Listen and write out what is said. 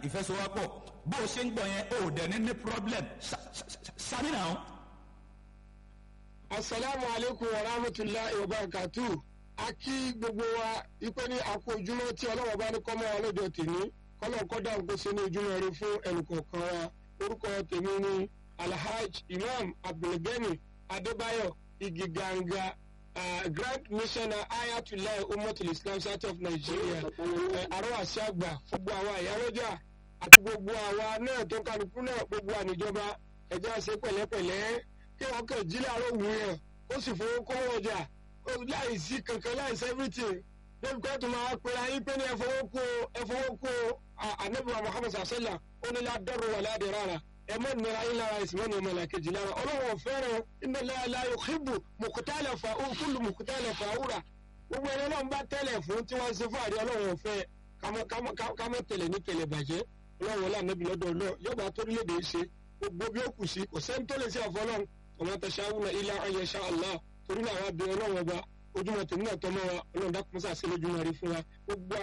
ìfẹsowọ́pọ̀ bó o ṣe ń gbọ́ yẹn o ò dẹ̀ ní ní problem sami náà. asalaamu aleykum wa rahmatulahi wa barakatu a kí gbogbo wa ipe ní àkó ojúmọ́ tí ọlọ́wọ́ bá ní kọ́mọ́ wa lọ́jọ́ tèmi kọ́lọ́ kọ́dà ń kó sínú ojúmọ́ rẹ fún ẹnìkọ̀ọ̀kan wa orúkọ tèmi ní alhaj imam abdulgani adébáyọ̀ igiganga uh, grand missioner ayatollah umatul islam south of nigeria arọ́wàsí àgbà gbogbo àwọn àyálọ́jà àti gbogbo àwa náà tó kálukú náà gbogbo àníjọba ẹ̀jẹ̀ àṣẹ pẹ̀lẹ́pẹ̀lẹ́ kí wọ́n kàn jí láàárọ̀ wù yẹn ó sì fowó kọ́ ọjà láì sí kankan láì sí everything lórí kó tó máa pera yín pé ní ẹfọwọ́kú ẹfọwọ́kú anabiwa muhammed sasala ó ní ládọ́rọ̀ wà ládẹ́ rárá ẹ mọ̀ nira yín lára ẹ̀sìn mọ̀ ní ọmọ làkejì lára ọlọ́wọ́ fẹ́ràn iná láyò kíbu mùkútàlẹ̀ fà ó kúlù mùkútàlẹ̀ fà ó rà gbogbo ẹni ọlọ́run bá tẹ́lẹ̀ fún tí wọ́n ṣe fún àrí ọlọ́run fẹ́ kámọ́ tẹ̀lẹ̀ ní tẹ̀lẹ̀ bàjẹ́ ọlọ́run wọlé ànábì lọ́dọ̀ ọlọ́ yọba torílẹ̀-èdè ṣe gbogbo bí ó kù sí kò sẹ́ni tó lè ṣe àfọlọ́run ọmọ tẹ̀síáwùnà ilá ayẹṣẹ́ allah torí náà wá bí ọlọ́run ọba ojúmọ̀ tèmi náà tọ́mọ́ wa ọlọ́run dákúnṣà sí lójúmọ́ rí fún wa gbogbo